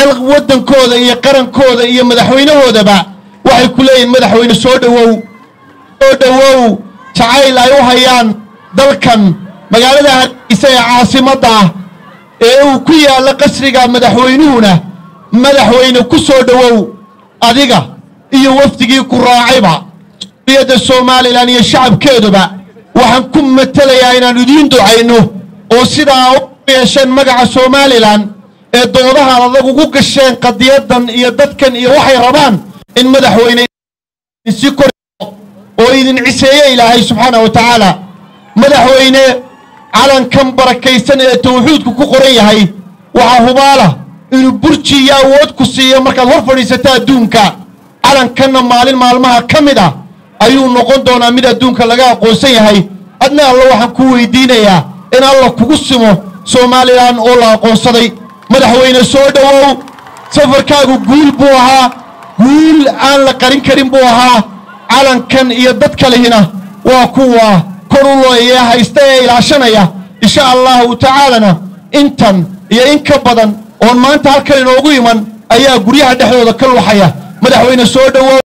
waddankooda iyo qarankooda iyo madaxweynahoodaba waxay ku leeyihin madaxweyne soo dhowow soo dhowow jacayl ay u hayaan dalkan magaalada hargeysa ee caasimadda ah ee uu ku yaallo qasriga madaxweynuhuna madaxweyne ku soo dhowow adiga iyo wafdigii ku raacayba suriyadda somalilan iyo shacabkeeduba waxaan ku matelayaa inaan idiin ducayno oo sidaa u yeesheen magaca somalilan ee doodahaan adag ugu gasheen qadiyadan iyo dadkan iyo waxay rabaan in madaxweyne si kor oo idin ciseeye ilaahay subxaana wa tacaala madaxweyne calankan barakaysan ee tawxiidku ku qoran yahay waxaa hubaala inuu burji iyo awood ku siiyo markaad hor fadhiisato adduunka calankanna maalin maalmaha ka mid ah ayuu noqon doonaa mid adduunka laga aqoonsan yahay adna alla waxaan ku weydiinayaa in alla kugu simo somalilan oo la aqoonsaday madaxweyne soo dhowow safarkaagu guul buu ahaa guul aan la qarin karin buu ahaa calankan iyo dad kalihina waa kuwa kor u looyee haysta ee ilaashanaya insha allahu tacaalana intan iyo in ka badan oon maanta halkan inoogu iman ayaa guryaha dhexdooda ka luxaya madaxweyne soo dhowow